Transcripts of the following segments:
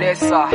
Desa,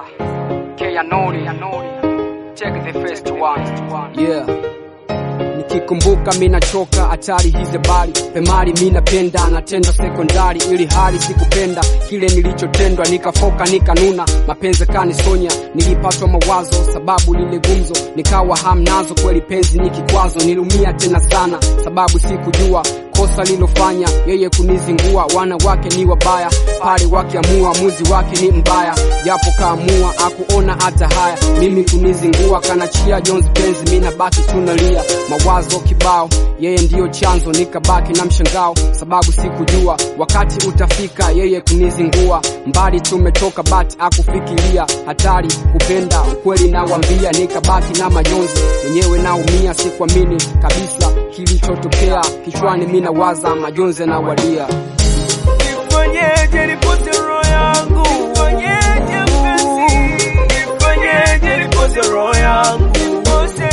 K Anoni, check the first one. Yeah. Nikikumbuka mina choka hatari hizi habari pemali mina penda natenda sekondari ili hali sikupenda kile nilichotendwa nikafoka nikanuna mapenzi kanisonya nilipatwa mawazo sababu lile gumzo nikawa hamnazo kweli penzi ni kikwazo nilumia tena sana sababu sikujua kosa lilofanya yeye kunizingua wana wake ni wabaya pale wakiamua muzi wake ni mbaya japo kaamua akuona hata haya mimi kunizingua kanachia jonzi penzi mina baki tunalia mawazo kibao yeye ndiyo chanzo nikabaki na mshangao sababu sikujua wakati utafika yeye kunizingua mbali tumetoka bati akufikiria hatari kupenda ukweli nawambia nikabaki na majonzi mwenyewe naumia sikuamini kabisa kilichotokea kichwani mina waza majonzi nawadia Nifanyeje nipose roho yangu? Nifanyeje mpenzi? Nifanyeje nipose roho yangu? Pose.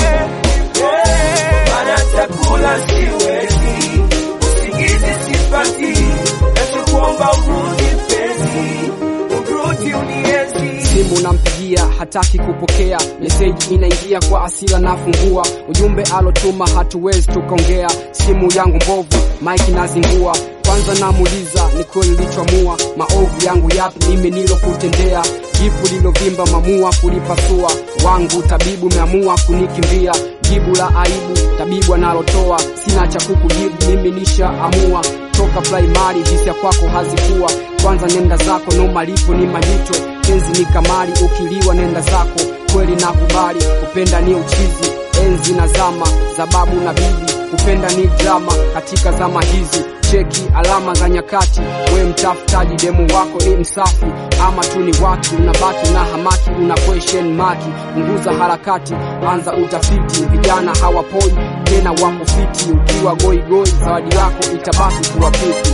Eh, Maana chakula siwezi, usingizi sipati, nachokuomba urudi mpenzi, urudi unienzi. simu nampigia hataki kupokea meseji inaingia kwa asila nafungua ujumbe alotuma hatuwezi tukaongea simu yangu mbovu mike nazingua kwanza namuuliza ni kweli lichoamua maovu yangu yapi mimi nilokutendea jipu lilovimba mamua kulipasua wangu tabibu meamua kunikimbia jibu la aibu tabibu analotoa sina cha kukujibu mimi nishaamua toka primary hisia kwako hazikuwa kwanza nenda zako no malipo ni majuto penzi ni kamari ukiliwa nenda zako kweli na kubali kupenda ni uchizi enzi na zama zababu na bibi kupenda ni drama katika zama hizi cheki alama za nyakati we mtafutaji demu wako ni msafi ama tu ni waki unabaki na hamaki una question maki punguza harakati anza utafiti vijana hawapoi tena wako fiti ukiwa goigoi zawadi yako itabaki kuwa pipi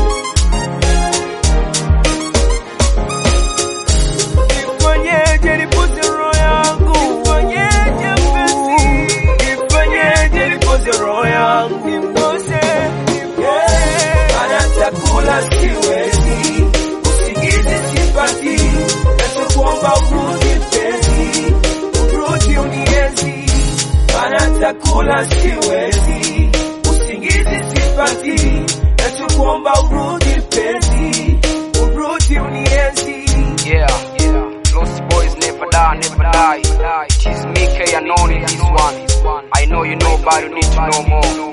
Nifanyeje nipose roho yangu? Nifanyeje mpenzi? Nifanyeje nipose roho yangu? Nipose. Eh, Maana chakula siwezi, usingizi sipati, nachokuomba urudi mpenzi, urudi unienzi. Maana chakula siwezi, usingizi sipati, nachokuomba urudi mpenzi, urudi unienzi. Yeah, yeah. Lost boys never die, never die. It is me, K Anoni, this one. I know you know, but you need to know more.